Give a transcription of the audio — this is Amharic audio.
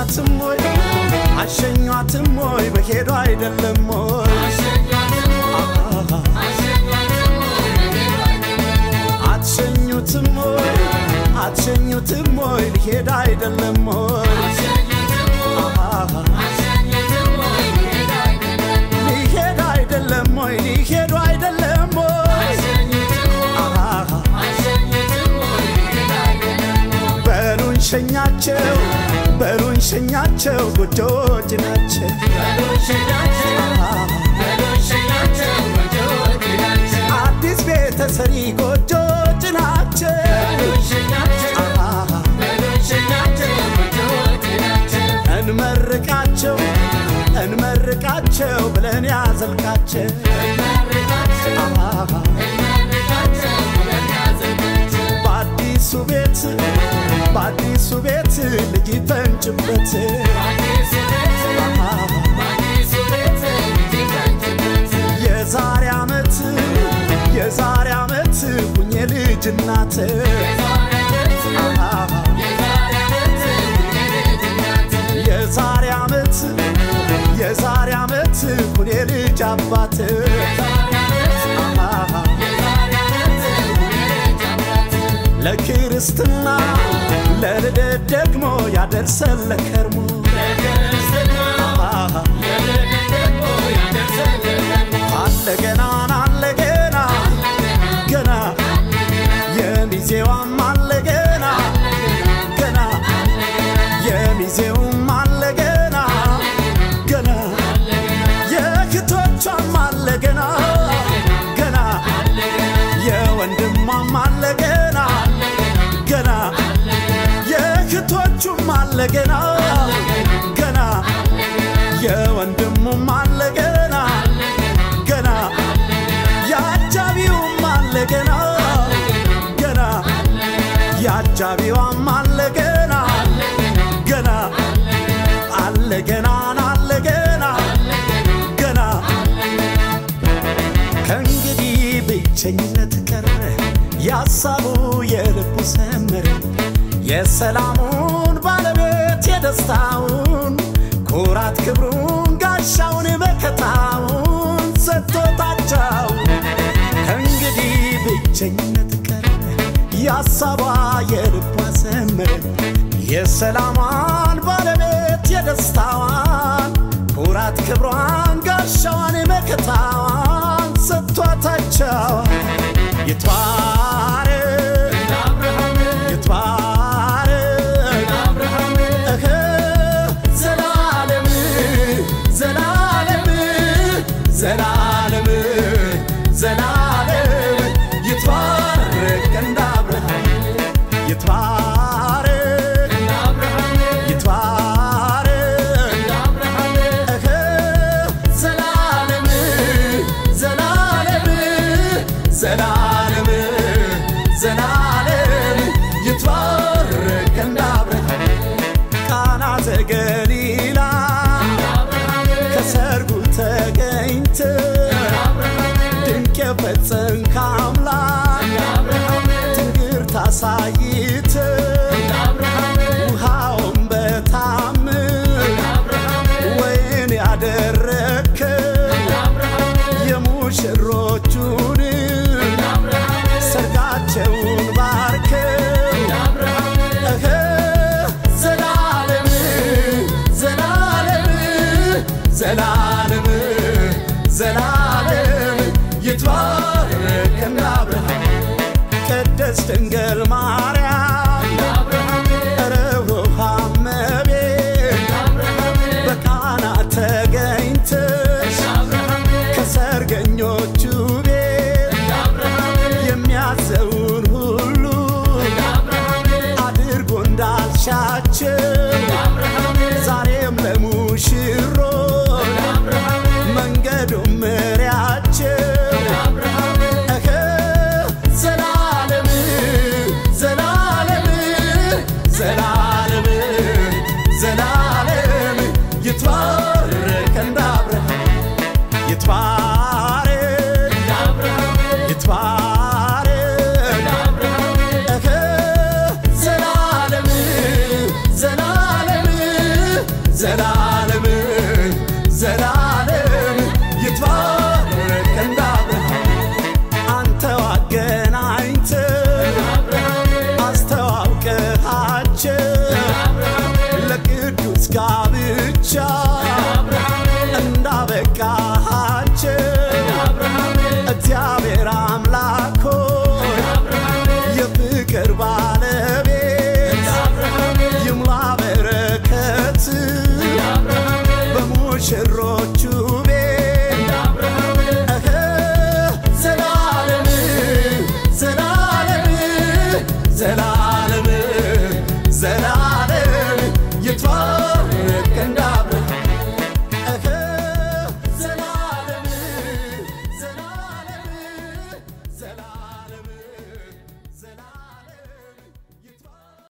አሸኟትም ወይ አሸኟትም ወይ በሄዱ አይደለም ወይ አትሸኙትም ወይ አትሸኙትም ወይ ሊሄድ አይደለም ወይ ሊሄድ አይደለም ወይ ሊሄዱ አይደለም ወይ በሉን ሸኛቸው በሉን ሸኛቸው ጎጆች ናቸው አዲስ ቤተሰሪ ጎጆች ናቸው እንመርቃቸው እንመርቃቸው ብለን ያዘልቃቸው በአዲሱ ቤት በአዲሱ ቤት ልጅ ይፈንጭበት የዛሬ ዓመት የዛሬ ዓመት ሁኜ ልጅ እናት የዛሬ ዓመት የዛሬ ዓመት ሁኔ ልጅ አባት ለክርስትና ለልደት ደግሞ ያደርሰን ለከርሞ አለ ገና አለ ገና ገና የሚዜዋም አለ ገና ገና የሚዜውም አለ ገና ገና የክቶቿም አለ ገና ገና የወንድሟም አለ ገና ገና የክቶቹም አለ ገና ገና የወንድሙም አለ ገና ገና የአጃቢውም አለ ገና ገና የአጃቢዋም አለ ገና ገና አለ ገና አለ ገና ገና ከእንግዲህ ብቸኝነት ቀረ ያሳቡ የልቡ ሰመረ የሰላሙን ባለቤት የደስታውን ኩራት ክብሩን ጋሻውን መከታውን ሰጥቶታቸው ከእንግዲህ ብቸኝነት ቀረ ያሳቧ የልቧ ሰመረ የሰላሟን ባለቤት የደስታዋን ኩራት ክብሯን ጋሻዋን መከታዋን ሰጥቷታቸው ይትባረክ ይትባረክ እህ ዘላለም ዘላለም ዘላለም ዘላለም ይትባረክ እንደ አብርሃም ይትባረክ ይትባረክ እህ ዘላለም ዘላለም ዘላለም ዘላለም ይትባረክ እንደ አብርሃም ቃና ዘገሊላ ከሰርጉ ተገኝተ ድንቅ የፈጸምክ አምላክ ትንግርት አሳይተ ውሃውን በታምር ወይን ያደረግከ የሙሽሮቹን ሰርጋቸውን ባርከ እህ ዘላለም ዘላለም ዘላለም ዘላለም ይትባረክ እንደ አብርሃም ቅድስት ድንግል ማርያም ርኅሩኅ እመቤት በቃና ተገኝተሽ ከሰርገኞቹ ቤት የሚያዘውን ሁሉ አድርጎ እንዳልሻቸው ዛሬም ለሙሽሮች መንገዱን ምሪያቸው እህ ዘላለም ዘላለም ዘላለም ዘላለም ይትባረክ እንደ አብርሃም ይትባረክ ይትባረክ እህ ዘላለም ዘላለም ልጅቷ ልክ እንደ